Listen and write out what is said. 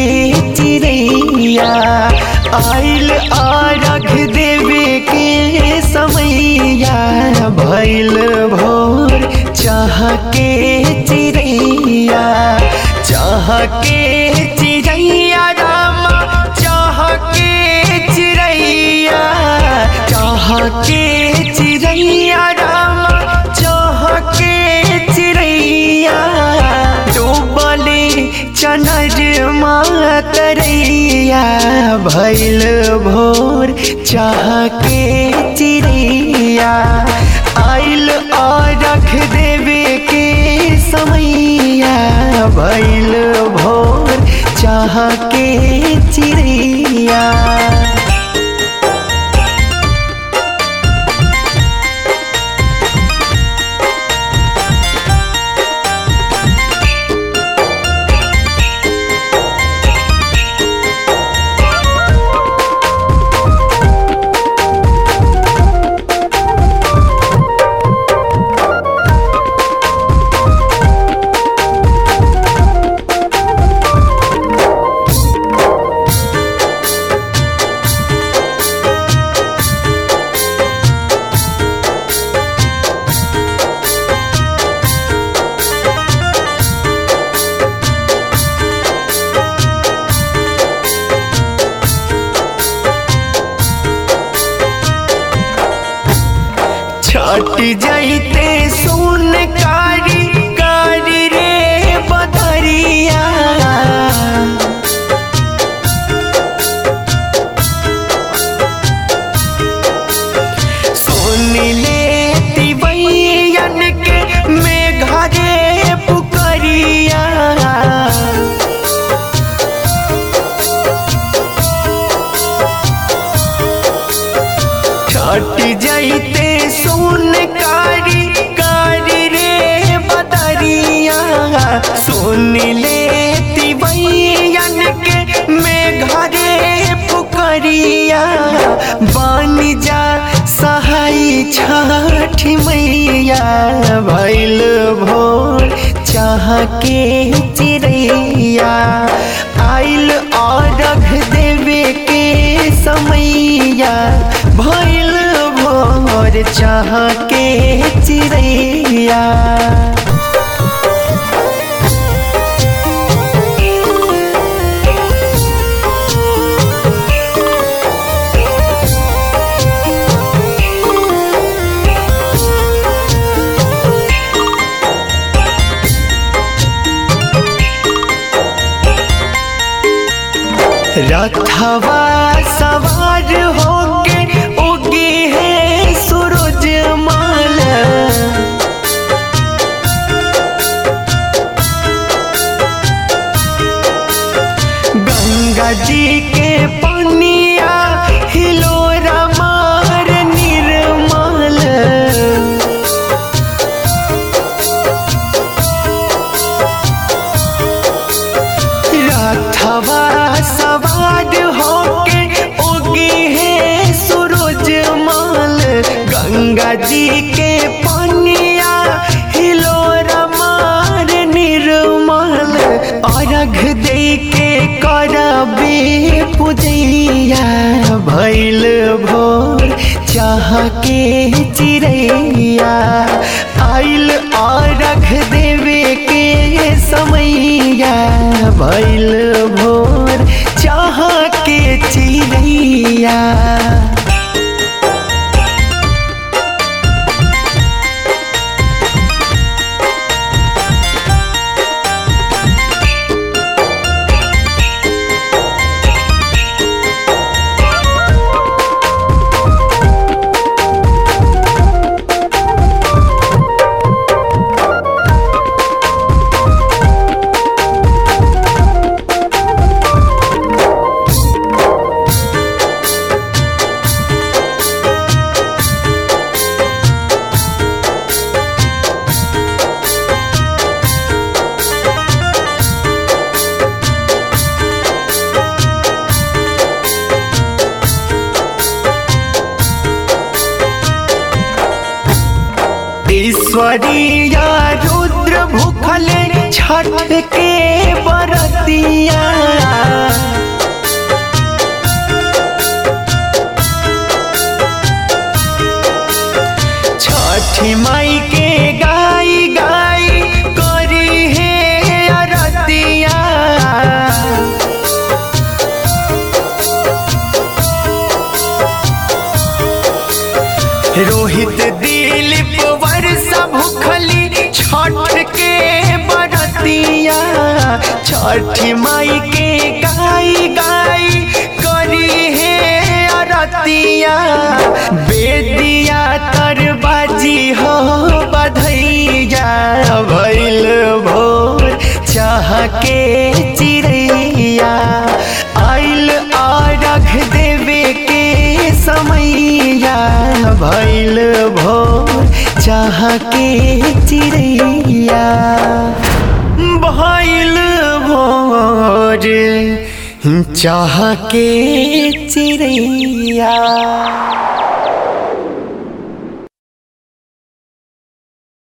चिड़ैया आइल आरघ देवे के समैया भैल भोर चाह के चिड़ैया चाह के चिड़ैया रामा चाह के चिड़ैया चाह के चिड़ैया रामा चाह के चिड़ैया डूबले चनर मातरैया भैल भोर चाह के चिड़ैया आइल और रख देवे के समैया भैल भोर चाह के चिड़ैया छट जाइते सुन कारी कारी रे बदरिया सुन ले तिवैयन के मेघा रे पुकरिया छट जाइते सुन कारी कारी रे बदरिया सुन ले तिवैयन के मेघा रे पुकरिया बन जा सहाय छठ मैया भैल भोर चाह के चिड़ैया आइल और रख देवे के समैया भैल भोर चाह के चिड़ैया रथवा सवार होके उगे है सूरज माल गंगा जी के पनिया हिलोरा मार निर्मल रथवा सवार होके उगे है सूरज माल गंगा जी के पनिया हिलोरा मार निर्मल अर्घ दे के करबे पूजैया भैल भोर चाह के चिड़ैया आइल अर्घ देवे के समैया भैल भोर चाह के चिड़ैया ईश्वरीया रुद्र भूखले छठ के बरतिया छठ के बरतिया छठ माई के गाई गाई करी है अरतिया बेदिया तरबाजी हो बधैया भैल भोर चाह के चिड़ैया आइल आरघ देवे के समैया भैल भोर चाह के चिड़ैया भैल भोर चाह के चिड़ैया